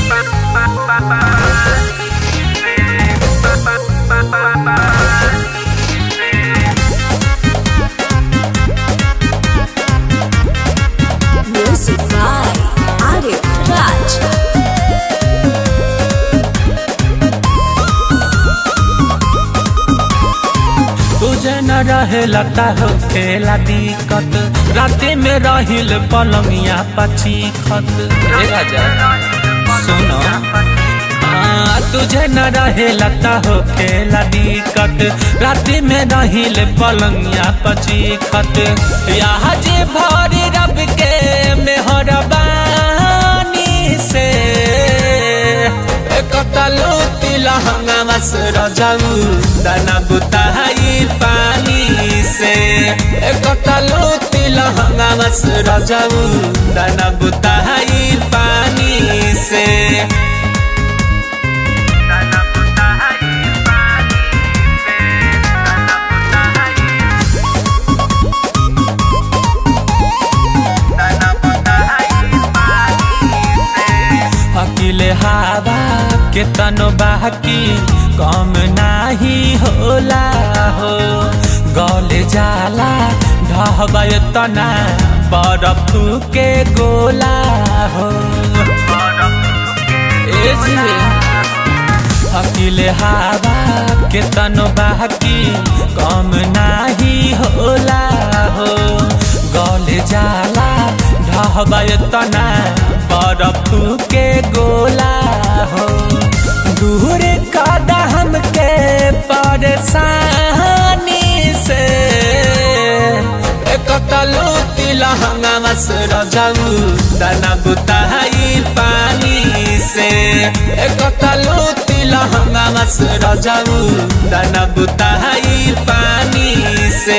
Music by Arif Raj. तुझे न रहे लगता हो खेला दिक्कत राते में रहिल पलंगिया पची खत रे राजा सुनो हाँ, तुझे न रहे लगता हो खेला दिक्कत राते में रहिल पलंगिया पची खत यहाँ जे भरी रब के मेहरबानी से कतलो तिलहंगा मस रजाऊ दाना बुताई पानी से कतलो तिलहंगा मस रजाऊ दाना बुताई पानी से अकेले हवा के तनो बाकी कम नाही होला हो गले जाला ढहबा तना बरफ के गोला हो ए जी अकेले हवा के तनो बाकी कम नाही होला हो गले जाला ढहबा तना बरफ के गोला हो दूर कदा हमके परेशानी से कतलो तिलहंगा मस रजाऊ दाना बुताई पानी से कतलो तिलहंगा मस रजाऊ दाना बुताई पानी से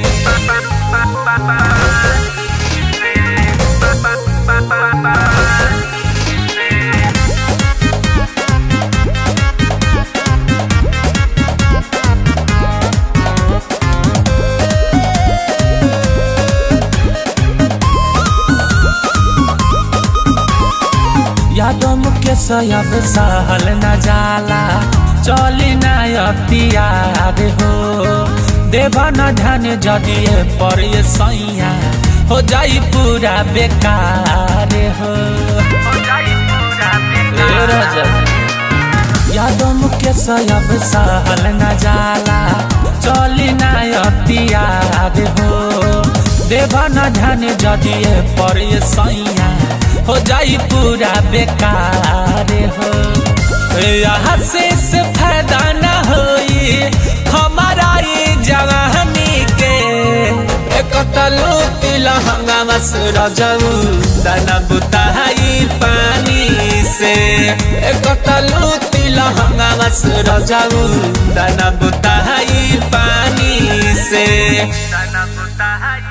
यादों के सयब सहल न जाला चली न अतियार हो देवा न ध्यान जदिए पर ये सैया हो जाई पूरा बेकार हो ए राजा यादों के सयब सहल न जाला चली न अतियार हो देवा न ध्यान जदिए पर ये सैया हो जाई पूरा बेकार हो यहाँ से से फायदा न होई हमारा ये जवानी के कतलो तिलहंगा मस रजाऊ दाना बुताई पानी से कतलो तिलहंगा मस रजाऊ दाना बुताई पानी से दाना बुताई